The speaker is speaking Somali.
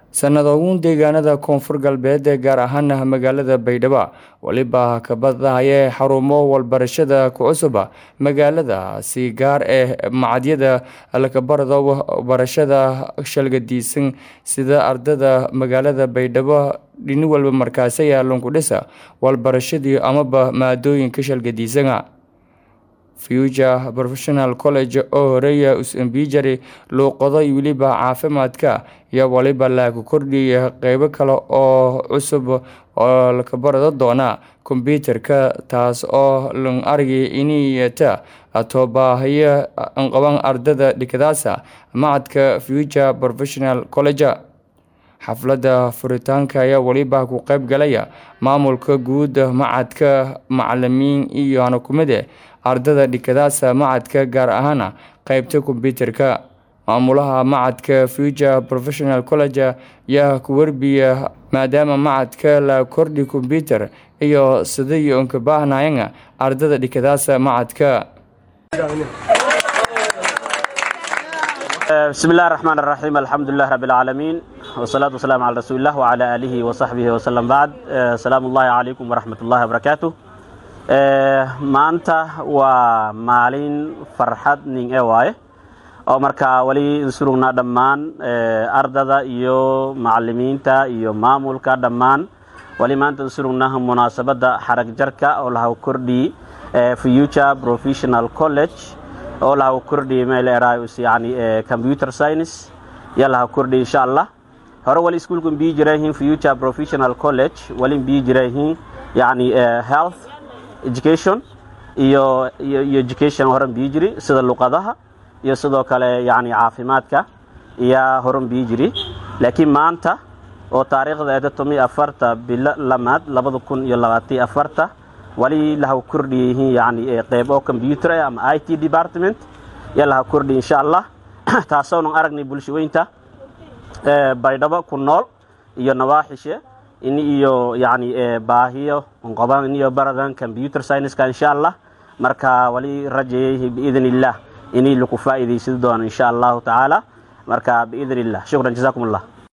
sanadoogun deegaanada koonfur galbeed ee gaar ahaan magaalada baydhabo weliba kabadahayee xarumo walbarashada ku cusuba magaalada si gaar ee macadyada lakabarado barashada shalgadiisan sida ardada magaalada baydhabo dhini walba markaasi yaalunkudhisa walbarashadii amaba maadooyinka shalgadiisana future professional college oo horeeya usambijari luuqado iyo weliba caafimaadka iyo waliba lagu kordhiya qeybo kale oo cusub oo lakabarado doona kombyuutarka taas oo lan argay iniyata toobaahaya qaban ardada dhikadaasa macadka future professional college xafladda furitaanka ayaa weliba ku qeyb galaya maamulka guud macadka macalimiin iyo hanakumide ardada dhikadaasa macadka gaar ahaana qeybta kombyuutarka maamulaha macadka future professional college yaa ku werbiya maadaama macadka la kordhi kombyuutar iyo sidai unka baahnayana ardada dhikadaasa macadka بسم الله الرحمن الرحيم الحمد لله رب العالمين والصلاة والسلام على رسول الله وعلى آله وصحبه وسلم بعد سلام الله عليكم ورحمة الله وبركاته maanta waa maalin farxad nin e waaye oo markaa weli insurugnaa dhammaan ardada iyo macalimiinta iyo maamulka dhammaan wali maanta insurugnaha munaasabadda xarag jarka oo lahaw kordhi future professional college oo lahaw kordhi meeleeraayus yani computer science ya lahaw kordhi insha allah hore wali iskuulkan bii jirayihiin future professional college wali bii jirayihiin yani health education iyo iyo education horan bii jiri sida luqadaha iyo sidoo kale yani caafimaadka iyaa horan bii jiri laakiin maanta oo taariikhda eeda tomi afarta bilo lamaad labada kun iyo labaatiyo afarta wali lahaw kordhiyihiin yani qeyb oo computer ah ama i t department yaa lahaw kordhi insha allah taasoonan aragnay bulshaweynta baydhabo ku nool iyo nawaaxishe ini iyo yani baahiyo qoban iniyo baradan computer scienceska insha allah marka wali rajayay biidn illah inay laku faa'iidaysan doona insha allahu tacaala marka biidn illah shukran jazakum allah